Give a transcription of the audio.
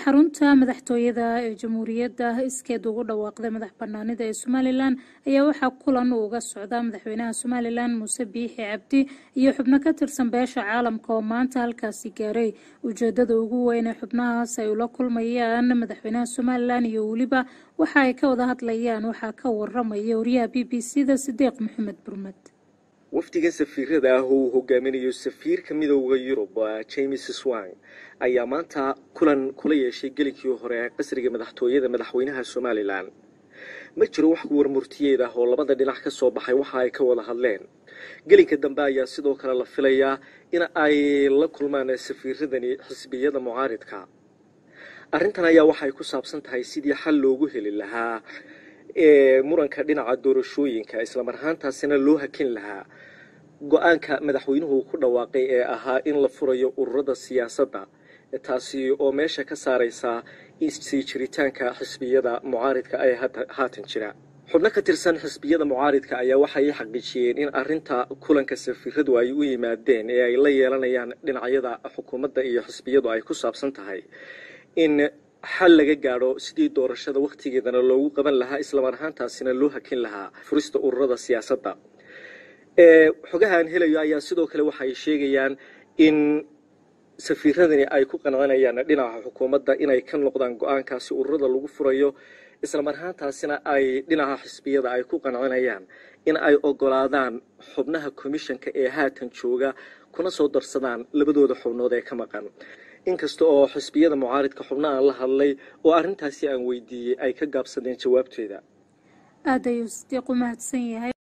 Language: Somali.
xarunta madaxtooyada ee jamhuuriyadda iskeed ugu dhawaaqday madax banaanida ee somalilan ayaa waxaa kulan uga socda madaxweynaha somalilan muuse biixi cabdi iyo xubno ka tirsan beesha caalamka oo maanta halkaasi gaaray ujeedada ugu weyn ee xubnahaas ay ula kulmayaan madaxweynaha somalilan iyo weliba waxa ay ka wada hadlayaan waxaa ka waramaya wariyaha b b c da sideeq maxamed burmed wafdiga safiirada ah oo uu hogaaminayo safiirka midooda yurub james swang ayaa maanta kulan kula yeeshay gelinkii hore ee qasriga madaxtooyada madaxweynaha somalilan ma jiro wax warmurtiyeed ah oo labada dhinac ka soo baxay waxa ay ka wada hadleen gelinka dambe ayaa sidoo kale la filayaa in ay la kulmaan safiiradani xisbiyada mucaaridka arrintan ayaa waxay ku saabsan tahay sidii xal loogu heli lahaa ee muranka dhinaca doorashooyinka islamar ahaantaasina loo hakin lahaa go-aanka madaxweynuhu ku dhawaaqay ee ahaa in la furayo ururada siyaasadda taasi oo meesha ka saaraysa sii jiritaanka xisbiyada mucaaridka ee haatan jira xubno ka tirsan xisbiyada mucaaridka ayaa waxay xaqiijiyeen in arinta kulanka safiiradu ay u yimaadeen ee ay la yeelanayaan dhinacyada xukuumadda iyo xisbiyadu ay ku saabsan tahay in xal laga gaadho sidii doorashada wakhtigeedana loogu qaban lahaa islamar ahaantaasina loo hakin lahaa furista ururada siyaasadda xogaha aan helayo ayaa sidoo kale waxay sheegayaan in safiiradani ay ku qancinayaan dhinaca xukuumadda inay ka noqdaan go-aankaasi ururada lagu furayo islamar ahaantaasina ay dhinaca xisbiyada ay ku qancinayaan in ay ogolaadaan xubnaha komishanka ee haatan jooga kuna soo darsadaan labadooda xubnood ee ka maqan inkasta oo xisbiyada mucaaridka xubno aan la hadlay oo arrintaasi aan weydiiyey ay ka gaabsadeen jawaabteeda aada ayuu sidiiq u mahadsan yahay